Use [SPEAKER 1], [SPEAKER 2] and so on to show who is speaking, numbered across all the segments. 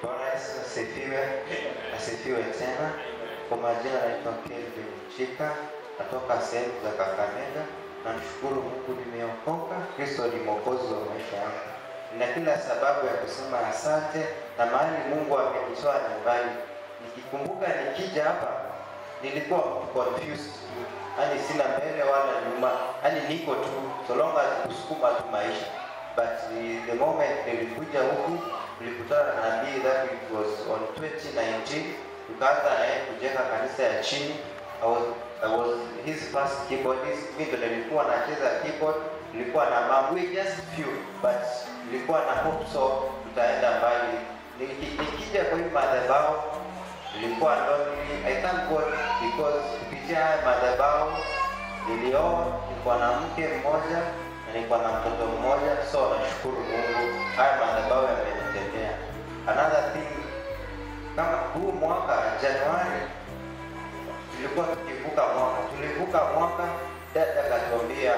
[SPEAKER 1] Bwana Yesu asifiwe, asifiwe tena. Kwa majina naitwa Kelvin Chika, natoka sehemu za Kakamega. Namshukuru Mungu nimeokoka, Kristo ni mwokozi wa maisha yangu. Nina kila sababu ya kusema asante na mahali Mungu amenitoa nyumbani. Nikikumbuka nikija hapa nilikuwa confused, yani sina mbele wala nyuma, yani niko tu so long as kusukuma tu maisha but the moment nilikuja huku nilikutana na nabii that it was on 2019 tukaanza naye kujenga kanisa ya chini I was, I was his first keyboardist mimi ndo nilikuwa nacheza keyboard nilikuwa na mambo just few but nilikuwa na hope so tutaenda mbali Niki- nikija kwa hii madhabahu nilikuwa lonely I thank God because kupitia haya madhabahu nilioa nilikuwa na mke mmoja na nilikuwa na mtoto mmoja so nashukuru Mungu haya madhabahu yamenitendea another thing kama huu mwaka Januari tulikuwa tukivuka mwaka tulivuka mwaka dada akatuambia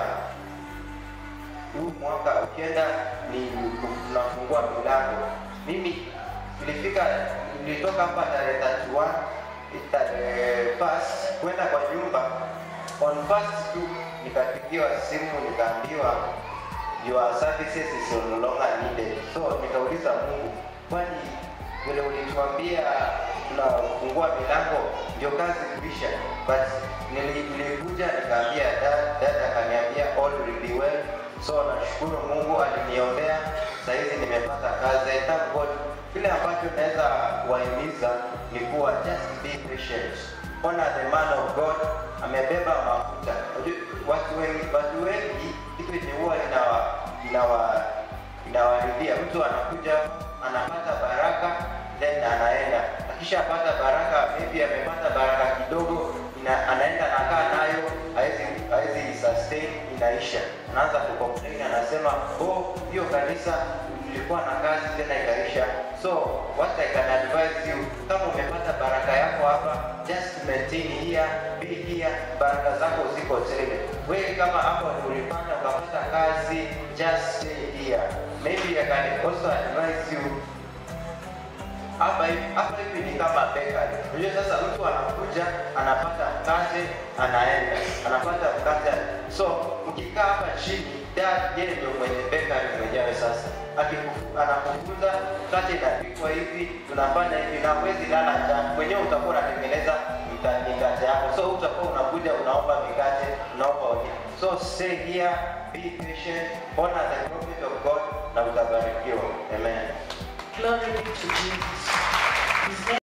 [SPEAKER 1] huu mwaka ukienda ni tunafungua milango mimi nilifika nilitoka hapa tarehe 31 tarehe first kwenda kwa nyumba on first tu nikapigiwa simu nikaambiwa your services is no longer needed so nikauliza mungu kwani vile ulituambia tunafungua milango ndio kazi kuisha but nili- nilikuja nikaambia dad dad akaniambia all will be well so nashukuru mungu aliniombea sahizi nimepata kazi I thank god kile ambacho naweza kuwahimiza ni kuwa just be patient ona the man of god amebeba mafuta Unajua, watu wengi watu wengi kitu yenye huwa inawa inawa inawaridhia mtu anakuja anapata baraka then anaenda akishapata baraka maybe amepata baraka kidogo ina, anaenda nakaa nayo hawezi hawezi sustain inaisha anaanza kucomplain anasema oh hiyo kanisa ilikuwa na kazi tena ikaisha so what I can advise you kama umepata baraka yako hapa just maintain here be here baraka zako ziko tele wewe kama hapo ulipanda ukapata kazi just stay here maybe I can also advise you hapa hivi hapa hivi ni kama bakery. Unajua sasa mtu anakuja anapata mkate anaenda anapata mkate so ukikaa hapa chini dad yeye ndio mwenye bakery mwenyewe sasa Akiku- anakufunza mkate inapikwa hivi tunafanya hivi na huwezi lala njaa mwenyewe utakuwa unatengeneza mka- mikate yako so utakuwa unakuja unaomba mikate unaomba uni so stay here be patient honor the prophet of God na utabarikiwa amen
[SPEAKER 2] Glory be to Jesus.